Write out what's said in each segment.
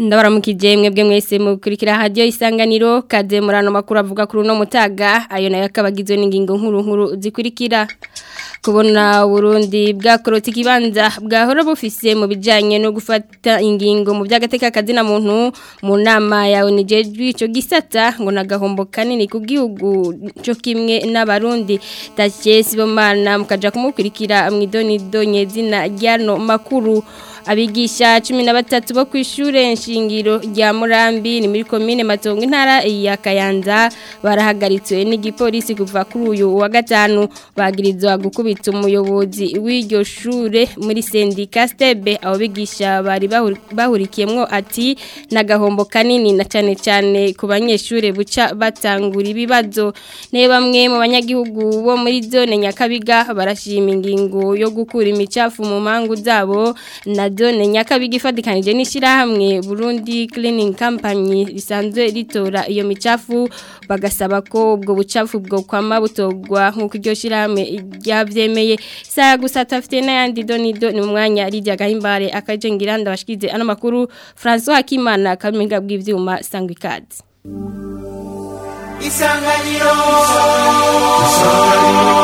ndabaramukije mwebwe mwese mukurikira radio isanganiro kaze murano makuru avuga kuri no mutaga ayo nayo akabagizwe n'ingingo nkuru nkuru zikurikira kubona Burundi bwakorotse ikibanza bwahora bufise mu bijanye no gufata ingingo mu by'agateka kazina muntu mu nama ya onijejwe ico gisata ngo nagahombo kanini ku gihugu cyo kimwe n'abarundi Tache Sibomana mukaja kumukurikira mwidoni donye zina ryano makuru abigisha cumi na batatu bo ku ishure nshingiro rya murambi ni muri komine matongo intara ya kayanza barahagaritswe n'igipolisi kuva kuri uyu wa gatanu bagirizwa gukubita umuyobozi w'iryo shure muri sendika stebe abo bigisha bari bahurikiyemwo ati n'agahombo kanini na cyane cyane ku banyeshure buca batangura ibibazo ne bamwe mu banyagihugu bo muri zone nyakabiga barashima ingingo yo gukura imicafu mu mangu zabo na zone nyakabiga ifatikanije n'ishyirahamwe Burundi Cleaning Company risanzwe ritora iyo micafu bagasaba ko ubwo bucafu bwo kwama butogwa nk'uko iryo shyirahamwe ryabyemeye isaha gusa tafite n'ayandi donido ni umwanya rijya gahimbare akaje ngiranda bashyize ano makuru François Hakimana kamiga bw'ibyuma sangwa ikaze isanganiro isanganiro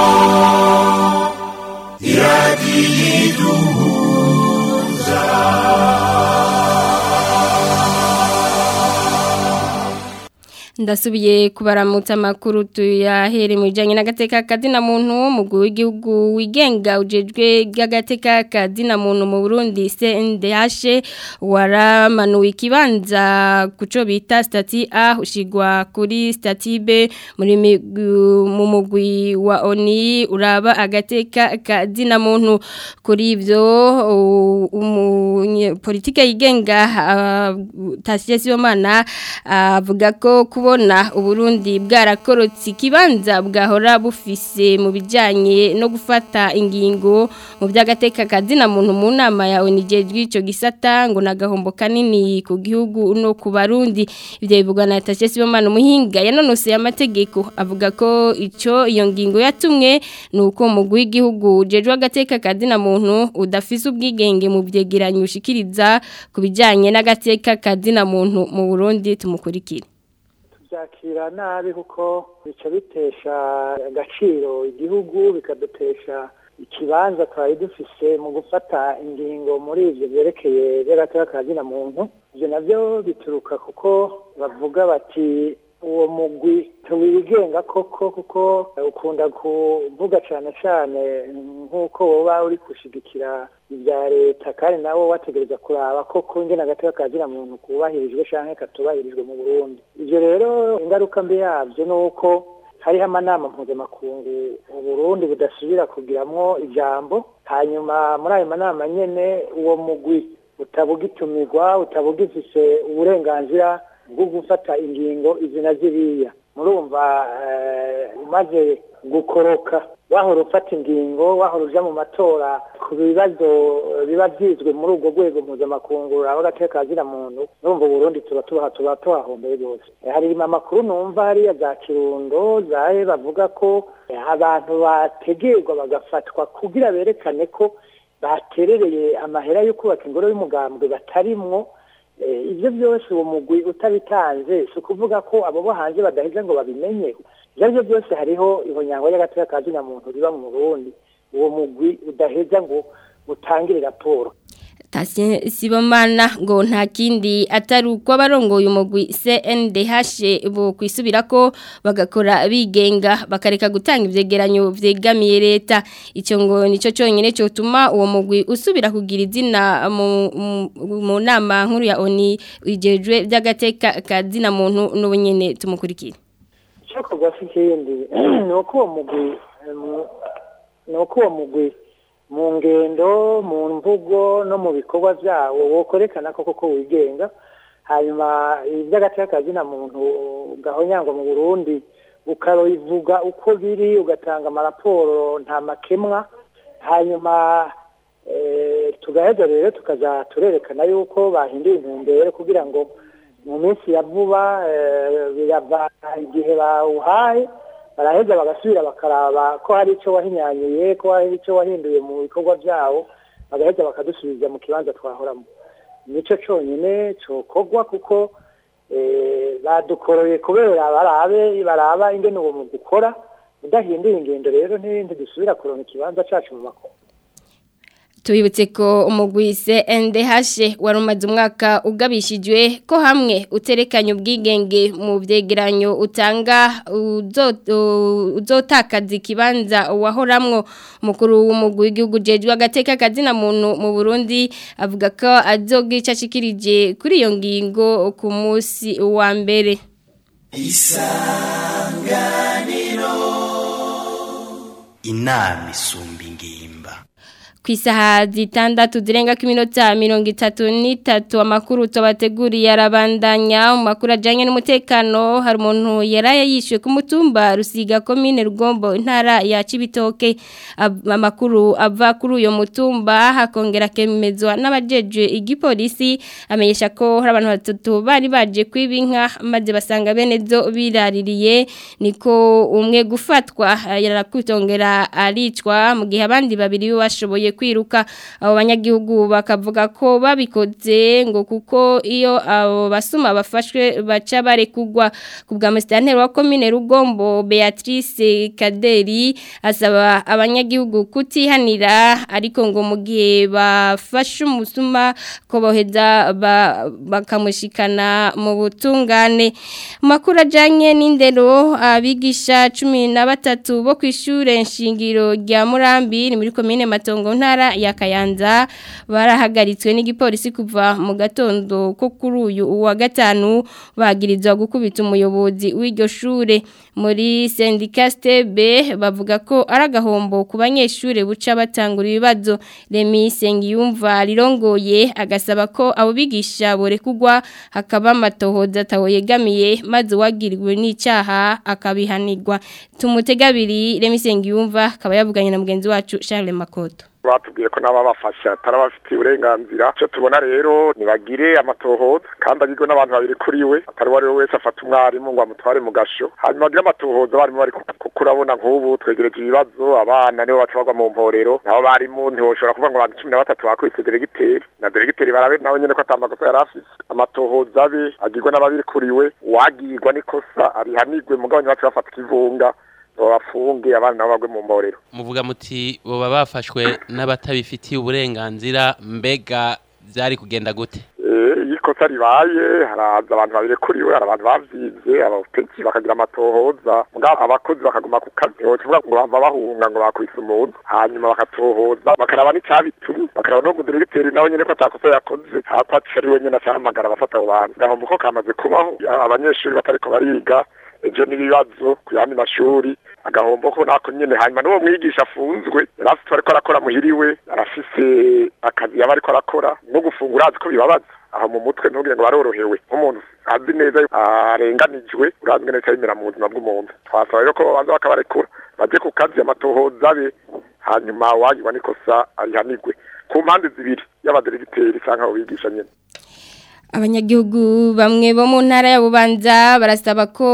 iradiyidu ndasubiye kubaramutsa amakuru tuyahere mu bijyanye n'agateka kazina muntu umugwi w'igihugu wigenga ujejwe bw'agateka kazina muntu mu burundi cndh waramanuwe ikibanza ku cyo bita sitati a ushyirwa kuri sitati b mu mugwi wa oni uraba agateka kazina muntu kuri ibyo politiki yigenga tasiyo sibomana avuga ko kubona uburundi bwarakorotse ikibanza bwahora bufise mu bijyanye no gufata ingingo mu by'agateka kazina muntu mu nama ya onigejwe icyo gisata ngo nagahombo kanini ku gihugu no ku barundi ibyo bivugwa na tashe sibomana umuhinga yanonoseye amategeko avuga ko icyo iyo ngingo yatumwe ni uko umugwi w'igihugu ujejwe agateka kazina muntu udafise ubwigenge mu byegeranyo ushikiriza ku bijyanye n'agateka kazina muntu mu burundi tumukurikire byakira nabi kuko bica bitesha agaciro igihugu bikadutesha ikibanza twari dufise mu gufata ingingo muri ibyo byerekeye by'agateka kazina muntu ibyo nabyo bituruka kuko bavuga bati uwo mugwi tuwigenga koko kuko ukunda kuvuga cyane cyane nk'uko woba uri gushigikira ibya leta kandi nawe wategereza kuraba koko ingena agateka kazina muntu kubahirijwe cyangwa katubahirijwe mu burundi ibyo rero ingaruka mbi yabyo ni uko hariho amanama mpuzamakungu uburundi budasubira kugiramwo ijambo hanyuma muri ayo manama nyine uwo mugwi utabugitumirwa utabugifise uburenganzira bwo gufata ingingo izi na ziriya murumva umaze gukoroka wahora ufata ingingo wahora uja mu matora ku bibazo biba byizwe muri ubwo rwego mpuzamakungu aho gateka kazina muntu urumva Burundi tuba tuba tuba tuhahombeye rwose hari amakuru numva hariya za kirundo zahe bavuga ko abantu bategerwa bagafatwa kugira berekane ko baterereye amahera yo kubaka ingoro y'umugambwe batarimwo ibyo byose uwo mugwi utabitanze si ukuvuga ko abo bo hanze badaheza ngo babimenye ibyo ari byo byose hariho ihonyango y'agateka kazina muntu riba mu burundi uwo mugwi udaheza ngo utangire raporo Tasye Sibomana ngo nta kindi atari uko abarongoye umugwi CNDH bo kwisubira ko bagakora bigenga bakareka gutanga ivyegeranyo vyegamiye leta ico ngo nico cyonyine cyo tuma uwo mugwi usubira kugira izina mu, mu nama nkuru ya ONI ijejwe by'agateka kazina muntu n'ubunyene tumukurikira cyo kugwa sikindi nuko uwo mugwi nuko uwo mugwi mu ngendo mu mvugo no mu bikorwa byawo wokorekana ko koko wigenga hanyuma iby'agateka kazina muntu gahonyangwa mu burundi ukabivuga uko biri ugatanga amaraporo nta makemwa hanyuma tugaheza rero tukaza turerekana yuko bahinduye intumbero kugira ngo mu minsi ya vuba birava igihe bawuhaye baraheza bagasubira bakaraba ko hari icyo wahinyanyuye ko hari icyo wahinduye mu bikorwa byabo bagaheza bakadusubiza mu kibanza twahoramo nicyo cyonyine cyokorwa kuko badukoroye kubera barabe baraba ingene uwo mu gukora udahinduye ingendo rero n'ibindi dusubira kuronka ikibanza cyacu mu makuru tubibutse ko umugwise NDH wari umaze umwaka ugabishijwe ko hamwe uterekanye ubwigenge mu byegeranyo utanga uzotakaza ikibanza wahoramwo umukuru w'umugwi w'igihugu jejwe agateka kazina muntu mu Burundi avuga ko azogica ashikirije kuri iyo ngingo ku munsi wa mbere isanganiro inama isumba ingimba ku isaha zitandatu zirenga ku minota mirongo itatu n'itatu amakuru tubateguriye arabandanya mu makuru ajyanye n'umutekano hari umuntu yaraye yishyuwe ku mutumba rusiga komine rugombo intara ya kibitoke amakuru ava kuri uyu mutumba hakongera akemezwa n'abajeje igipolisi amenyesha ko hari abantu batatu bari baje kwiba inka maze basanga bene zo biraririye niko umwe gufatwa yarakutongera aricwa mu gihe abandi babiri bashoboye kwiruka abo banyagihugu bakavuga ko babikoze ngo kuko iyo abo basuma bafashwe baca barekugwa ku bwa musitanteri wa komine rugombo beatrice kaderi asaba abanyagihugu kutihanira ariko ngo mu gihe bafashe umusuma ko boheza bakamushikana mu butungane makuru ajyanye n'indero abigisha cumi na batatu bo ku ishuri nshingiro rya murambi ni muri komine matongo ntara ya kayanza barahagaritswe n'igipolisi kuva mu gatondo ko kuri uyu wa gatanu bagirizwa gukubita umuyobozi w'iryo shure muri sendika stebe bavuga ko ari agahombo ku banyeshuri buca batangura ibibazo remi sengiyumva rirongoye agasaba ko abo bigisha borekugwa hakaba amatohoza atawoyegamiye maze uwagiriwe n'icyaha akabihanirwa tumutegabiri remi sengiyumva akaba yavuganye na mugenzi wacu Charles Makoto batubwiye ko naba bafasha atarabafitiye uburenganzira icyo tubona rero nibagire amatohoza kandi agirwe n'abantu babiri kuri we atari uwo ari we wese afata umwarimu ngo amutware mu gasho hanyuma agire amatohoza abarimu bari kuko urabona nk'ubu twegereje ibibazo abana nibo baca bagwa mu mporero nabo barimu ntiwoshobora kuvuga ngo abantu cumi na batatu bakubise deregiteri na deregiteri barabe nawe nyine ko atamakosa yari afise amatohoza abe agirwe n'ababiri kuri we uwagirwa n'ikosa arihanirwe mugabane bacu bafata ikivunga bafunge abana nabo bagwe mu mborero muvuga muti boba bafashwe n'abatabifitiye uburenganzira mbega byari kugenda gute iyo ikosa ribaye haraza abantu babiri kuri we hari abantu bavyize abatetsi bakagira amatohoza mugabo abakozi bakaguma ku kazi wocuvuga ngo bava bahunga ngo bakubise umuntu hanyuma bakatohoza bakaraba n'icabitumye bakaraba no mudiregiteri nawe nyene ko atakosa yakoze hako ari we nyene acahamagara abafata abo bantu gahombo ko kamaze kubaho abanyeshuri batariko bariga ejo n'ibibazo ku yandi mashuri agahombo ko nako nyene hanyuma n'uwo mwigisha afunzwe yari afite ariko arakora muhiriwe arafise akazi yaba ariko arakora no gufungura azi ko bibabaza aho mu mutwe ntugire ngo barorohewe nk'umuntu azi neza arenganijwe urazi ngene bica bimera mu buzima bw'umuntu twasaba rero ko babanza bakabarekura baje ku kazi amatohoza abe hanyuma wagirwa n'ikosa arihanirwe ku mpande zibiri y'abaderegiteri canke abo bigisha nyene abanyagihugu bamwe bo mu ntara ya bubanza barasaba ko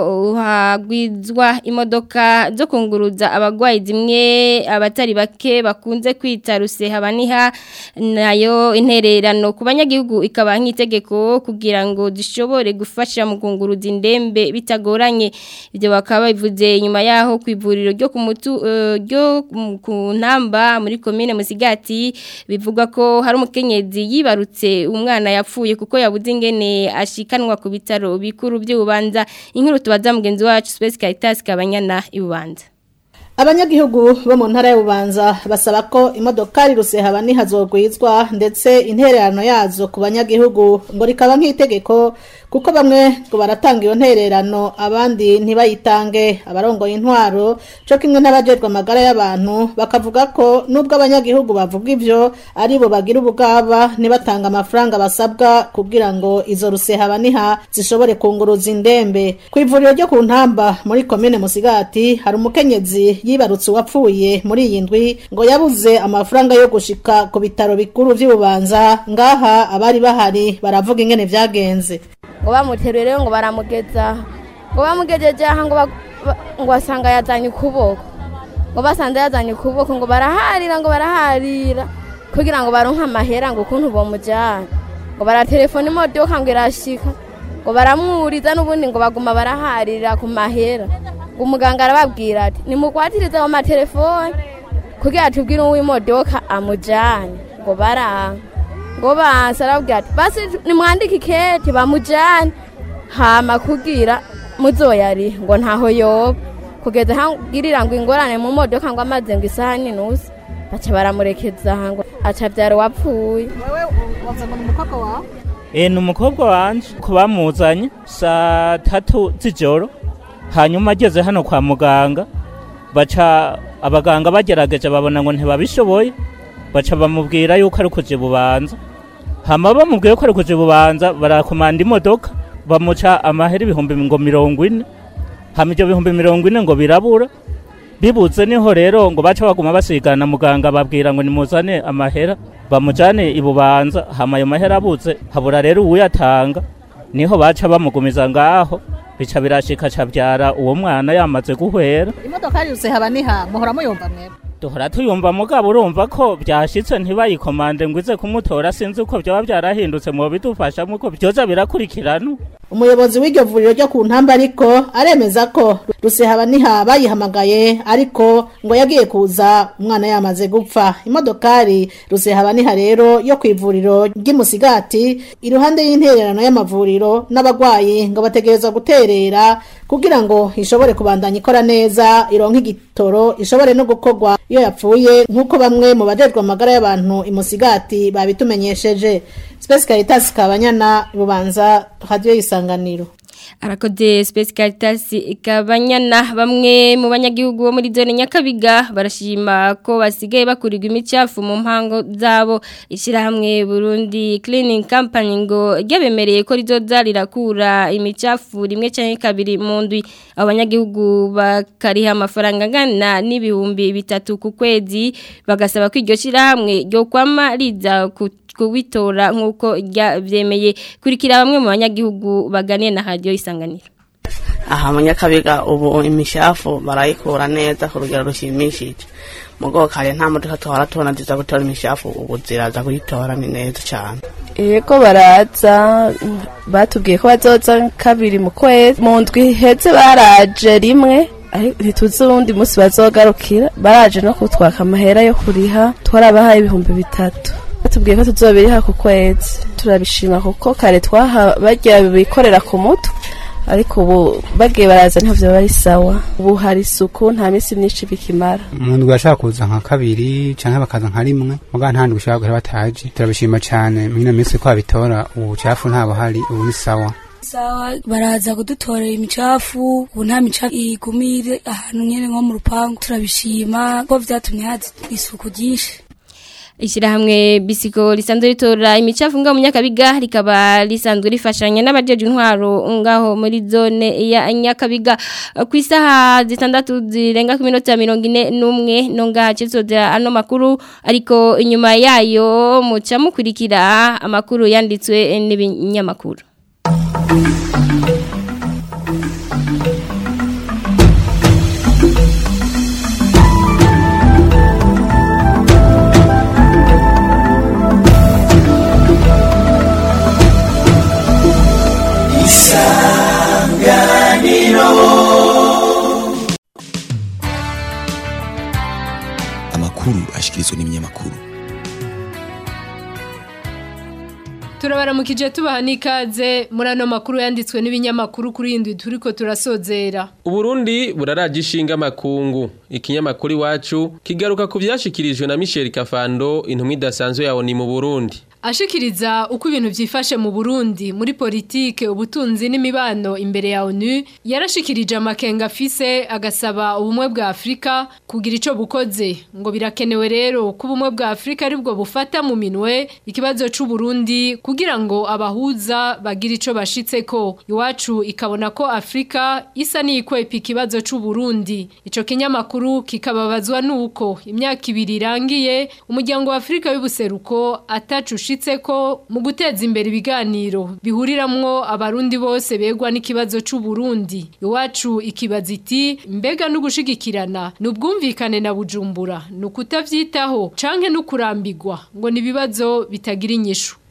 hagwizwa imodoka zo kunguruza abagwayi zimwe abatari bake bakunze kwita rusehabaniha nayo intererano ku banyagihugu ikaba nk'itegeko kugira ngo zishobore gufasha mu kunguruza indembe bitagoranye ibyo bakaba bivuze nyuma yaho ku ivuriro ryo ku mutu ryo ku ntamba muri komine musigati bivuga ko hari umukenyezi yibarutse umwana yapfuye kuko yabuze ingene ashikanwa ku bitaro bikuru by'ububanza inkuru tubaza mugenzi wacu Space Caritas kabanyana ibubanza abanyagihugu bo mu ntara y'ububanza basaba ko imodokari rusehaba nihazogwizwa ndetse intererano yazo ku banyagihugu ngo rikaba nk'itegeko kuko bamwe ngo baratanga iyo ntererano abandi ntibayitange abarongoye intwaro cyo kimwe n'abajejwe amagara y'abantu bakavuga ko nubwo abanyagihugu bavuga ivyo ari bo bagira ubugaba ntibatanga amafaranga basabwa kugira ngo izo rusehaba niha zishobore kunguruza indembe ku ivuriro ryo ku ntamba muri komine musigati hari umukenyezi yibarutse uwapfuye muri iyi ndwi ngo yabuze amafaranga yo gushika ku bitaro bikuru vy'ububanza ngaha abari bahari baravuga ingene vyagenze ngo bamuteruye rero ngo baramugeza ngo bamugejeje aha ngo ngo basanga yazanye ukuboko ngo basanze yazanye ukuboko ngo baraharira ngo baraharira kugira ngo baronke amahera ngo ukuntu bomujyana ngo baratelefona imodoka ngo irashika ngo baramwuriza n'ubundi ngo baguma baraharira ku mahera ngo umuganga arababwira ati nimugwatirize mu matelefone kugira tubwire uw'imodoka amujyane ngo baranga ngo banse arababwira ati basi nimwandike ikete bamujyane hama kugira muzoyari ngo ntaho yoba kugeza hangirira ngo ingorane mu modoka ngo amaze ngo isaha n'inusu baca baramurekeza ngo aca byara uwapfuye wewe wavuze ngo ni umukobwa wawe E, ni umukobwa wanje ko bamuzanye saa tatu z'ijoro hanyuma ageze hano kwa muganga baca abaganga bagerageje babona ngo ntibabishoboye baca bamubwira yuko ari kuja bubanza hama bamubwiye ko ari kuja bubanza barakomanda imodoka bamuca amahera ibihumbi ngo mirongo ine hama ivyo bihumbi mirongo ine ngo birabura bibuze niho rero ngo baca baguma basigana muganga babwira ngo nimuzane amahera bamujane ibubanza hama ayo mahera abuze habura rero uwuyatanga niho baca bamugumiza ngaho bica birashika cabyara uwo mwana yamaze guhwera imodoka yose haba niha muhora muyumva mwebwe duhora tuyumva mugabo urumva ko byashitse ntibayikomande ngo ize kumutora sinzi uko byaba byarahindutse mu bidufashamo uko byoza birakurikirana umuyobozi w'iryo vuriro ryo ku ntamba ariko aremeza ko rusehaba bayihamagaye ariko ngo yagiye kuza umwana yamaze gupfa imodokari rusehaba rero yo ku ivuriro ry'imusigati iruhande y'intererano y'amavuriro n'abagwayi ngo bategereza guterera kugira ngo ishobore kubandanya ikora neza ironke igitoro ishobore no gukorwa iyo yapfuye nk'uko bamwe mu bajejwe amagara y'abantu imusigati babitumenyesheje Space Caritas Kabanyana Bubanza Radio Isanganiro arakoze Space Caritas ikabanyana bamwe mu banyagihugu bo muri zone Nyakabiga barashima ko basigaye bakurirwa imicafu mu mpango zabo ishirahamwe Burundi Cleaning Company ngo ryabemereye ko rizoza rirakura imicafu rimwe cyangwa kabiri mu ndwi abanyagihugu bakariha amafaranga angana n'ibihumbi bitatu ku kwezi bagasaba ko iryo shirahamwe ryo kwama riza ku kubitora nk'uko byemeye kurikira bamwe mu banyagihugu baganiye na radiyo isanganiro aha mu nyakabiga ubu imishafu barayikura neza ku rugero rushimishije mu bwoko kare nta modoka tuhora tubona ziza gutora imishafu ubu ziraza kuyitora ni neza cyane yego baraza batubwiye ko bazoza kabiri mu kwezi mu ndwi heze baraje rimwe ntituzi uwundi munsi bazogarukira baraje no kutwaka amahera yo kuriha twarabahaye ibihumbi bitatu batubwiye ko tuzobiriha ku kwezi turabishima kuko kare twaha bagira bikorera ku mutwe ariko ubu bagiye baraza ntabyo biba ari sawa ubu hari isuku nta minsi myinshi bikimara umuntu ashaka kuza nka kabiri cyangwa bakaza nka rimwe muga nta ndwi ushobora guhera bataje turabishima cyane muri ino minsi ko babitora ubu bucafu ntabwo hari ubu ni sawa sawa baraza kudutorera imicafu ubu nta micafu igumire ahantu nyine nko mu rupangu turabishima ko byatumye haza isuku ryinshi Ishirahamwe bisiko lisanzwe ritora imicafu ngaho munyakabiga rikaba lisanzwe rifashanya n'abajeje intwaro ngaho muri zone ya Nyakabiga ku isaha zitandatu zirenga ku minota 41 no ngaha cyisoza ano makuru ariko inyuma yayo muca mukurikira amakuru yanditswe n'ibinyamakuru amakuru ashikirizwa n'ibinyamakuru turabaramukije tubaha n'ikaze muri ano makuru yanditswe n'ibinyamakuru kuri iyi ndwi turi ko turasozera uburundi buraraje ishinga amakungu ikinyamakuru iwacu kigaruka ku byashyikirijwe na michel kafando intumwa idasanzwe yawe ni mu burundi ashikiriza uko ibintu byifashe mu Burundi muri politike ubutunzi n'imibano imbere ya ONU yarashikirije amakenga afise agasaba ubumwe bwa Afrika kugira ico bukoze ngo birakenewe rero ko ubumwe bwa Afrika aribwo bufata mu minwe ikibazo c'u Burundi kugira ngo abahuza bagira ico bashitseko iwacu ikabona ko Afrika isa n'ikwepa ikibazo c'u Burundi ico kinyamakuru kikababazwa nuko imyaka ibiri irangiye umuryango wa Afrika y'ubuseruko atacu ko mu guteza imbere ibiganiro bihuriramwo abarundi bose begwa n'ikibazo c'u Burundi iwacu ikibaza iti mbega no gushigikirana nubwumvikane na bujumbura no kutavyitaho canke no kurambirwa ngo nibibazo bitagira inyishu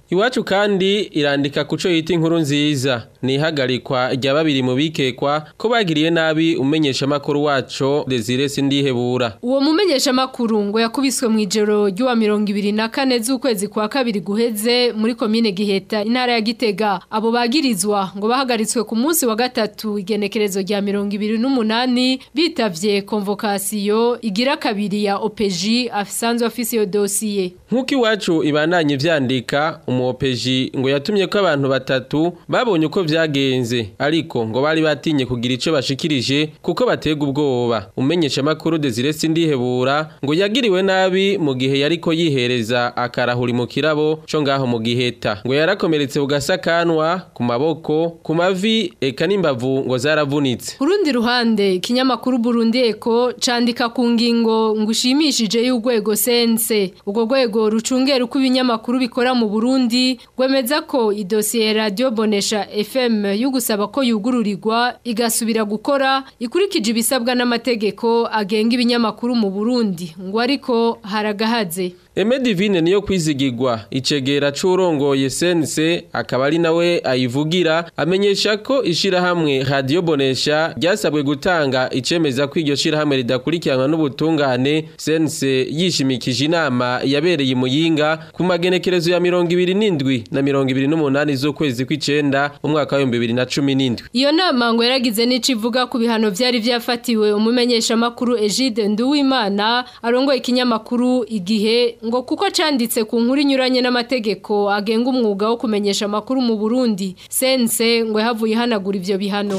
Iwacu kandi irandika kuco yita inkuru nziza ni ihagarikwa rya babiri mu bikekwa ko bagiriye nabi umenyesha makuru waco Desire Sindihebura Uwo mumenyesha makuru ngo yakubiswe mu ijoro ry'uwa 24 z'ukwezi kwa kabiri guheze muri komine Giheta intara ya Gitega abo bagirizwa ngo bahagaritswe ku munsi wa gatatu igenekerezo rya 28 bitavye convocation igira kabiri ya OPJ afisanzwe afise yo dossier Nkuko iwacu ibandanye vyandika umuopeji ngo yatumye ko abantu batatu babonye uko vyagenze ariko ngo bari batinye kugira ico bashikirije kuko batega ubwoba umenyesha makuru Desire Sindihebura ngo yagiriwe nabi mu gihe yariko yihereza akarahuri mu kirabo co ngaho mu giheta ngo yarakomeretse ugasakanwa ku maboko ku mavi eka n'imbavu ngo zaravunitse Kurundi ruhande ikinyamakuru Burundi Eko candika ku ngingo ngushimishije y'urwego sense ubwo rwego rucungera uko ibinyamakuru bikora mu Burundi gwemeza ko idosiye radio Bonesha FM yugusaba ko yugururirwa igasubira gukora ikurikije ibisabwa n'amategeko agenga ibinyamakuru mu Burundi ngo ariko haragahaze Eme Divine niyo kwizigirwa icegera c'urongoye sense akaba ari nawe ayivugira amenyesha ko ishirahamwe Radio Bonesha ryasabwe gutanga icemeza ko iryo shirahamwe ridakurikiranwa n'ubutungane sense yishimikije inama yabereye imuyinga ku magenekerezo ya 27 na 28 z'ukwezi kw'icenda umwaka wa 2017 Iyo nama ngo yaragize n'ico ivuga ku bihano vyari vyafatiwe umumenyesha makuru Egide Nduwimana arongoye ikinyamakuru igihe ngo kuko canditse ku nkuru inyuranye n'amategeko agenga umwuga wo kumenyesha amakuru mu Burundi sense ngo yahavuye hanagura ivyo bihano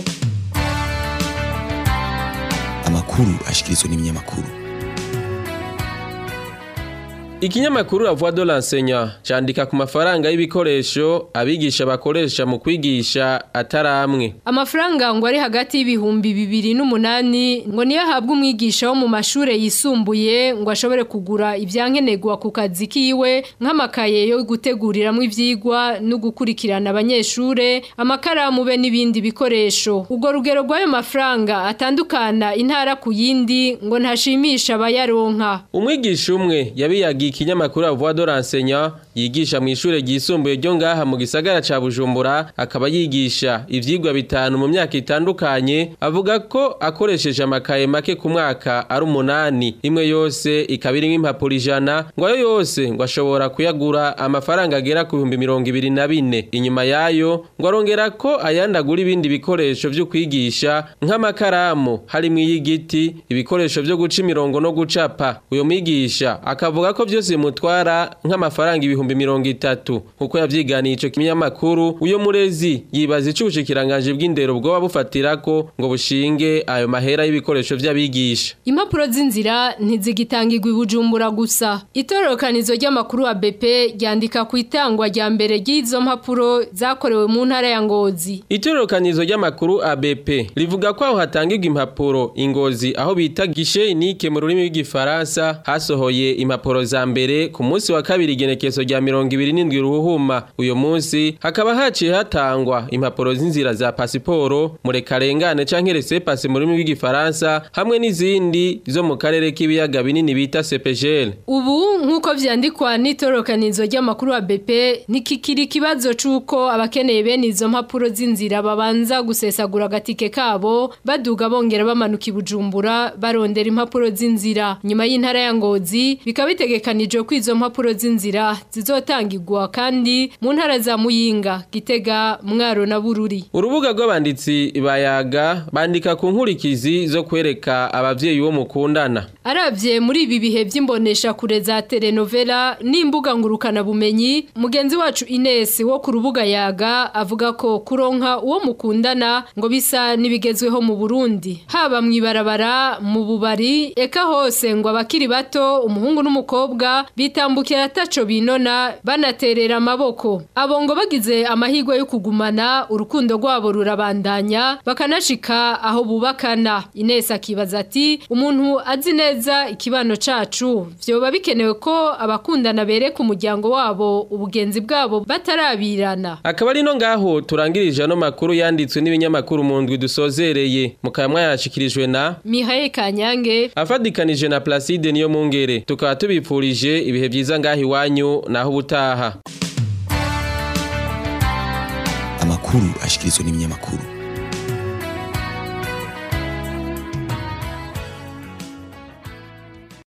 amakuru ashikirizwa n'ibinyamakuru Ikinyamakuru la voix de l'enseignant candika ku mafaranga y'ibikoresho abigisha bakoresha mu kwigisha ataramwe. Amafaranga ngo ari hagati y'ibihumbi bibiri n'umunani ngo niyo ahabwa umwigisha wo mu mashure yisumbuye ngo ashobore kugura ivyankenerwa ku kazi kiwe nk'amakaye yo guteguriramwo ivyigwa no gukurikirana abanyeshure amakaramu be n'ibindi bikoresho. Ubwo rugero rw'ayo mafaranga atandukana intara ku yindi ngo ntashimisha abayaronka. Umwigisha umwe yabiyagiye ikinyamakuru Voix de l'enseignant yigisha mu ishure ryisumbuye ryo ngaha mu gisagara ca Bujumbura akaba yigisha ivyigwa bitanu mu myaka itandukanye avuga ko akoresheje amakaye make ku mwaka ari umunani imwe yose ikaba irimwo impapuro ijana ngo ayo yose ngo ashobora kuyagura amafaranga agera ku bihumbi mirongo ibiri na bine inyuma yayo ngo arongera ko ayandagura ibindi bikoresho vyo kwigisha nk'amakaramu harimwo iy'igiti ibikoresho vyo guca imirongo no gucapa uyo mwigisha akavuga ko vyose bimutwara nk'amafaranga ibihumbi mirongo itatu kuko yavyiganiye ico kinyamakuru uyo murezi yibaza ico ubushikiranganje bw'indero bwoba bufatirako ngo bushinge ayo mahera y'ibikoresho vy'abigisha Impapuro z'inzira ntizigitangirwa ibujumbura gusa. Itororokanizo ry'amakuru wa BP ryandika ku itangwa rya mbere ry'izo mpapuro zakorewe mu ntara ya Ngozi. Itororokanizo ry'amakuru ABP rivuga ko aho hatangirwa impapuro ingozi aho bita gishe inike mu rurimi rw'igifaransa hasohoye impapuro za mbere ku munsi wa kabiri igenekezo rya 27 ruhuma uyo munsi hakaba haciye hatangwa impapuro z'inzira za pasiporo murekarengane canke rese passe mu rurimi rw'igifaransa hamwe n'izindi zo mu karere k'ibiyaga binini bita CPGL Ubu nk'uko vyandikwa n'itororokanizo ry'amakuru wa BP nikikiri ikibazo c'uko abakeneye bene izo mpapuro z'inzira babanza gusesagura agatike kabo baduga bongera bamanuka ibujumbura barondera impapuro z'inzira nyuma y'intara ya Ngozi bikaba bitegekanijwe ko izo mpapuro z'inzira zizotangirwa kandi mu ntara za Muyinga Gitega Mwaro na Bururi Urubuga rw'abanditsi bayaga bandika ku nkurikizi zo kwereka abavyeyi bo mukundana Aravye muri ibi bihe vy'imbonesha kure za telenovela n'imbuga ngurukana bumenyi mugenzi wacu Ines wo ku rubuga yaga avuga ko kuronka uwo mukundana ngo bisa nibigezweho mu Burundi haba mwibarabara mu bubari eka hose ngo abakiri bato umuhungu n'umukobwa bitambukira ataco binona banaterera amaboko abo ngo bagize amahirwe yo kugumana urukundo rwabo rurabandanya bakanashika aho bubakana Ines akibaza ati umuntu azi neza ikibano cacu vyoba bikenewe ko abakundana bereka umuryango wabo ubugenzi bwabo batarabirana akaba ari no ngaho turangirije ano makuru yanditswe n'ibinyamakuru mu ndwi dusozereye mukaba mwayashikirijwe na Mihaye Kanyange afadikanije na Placide niyo mungere tukaba tubipfurije ibihe byiza ngaho iwanyu naho ubutaha amakuru ashikirizwa n'ibinyamakuru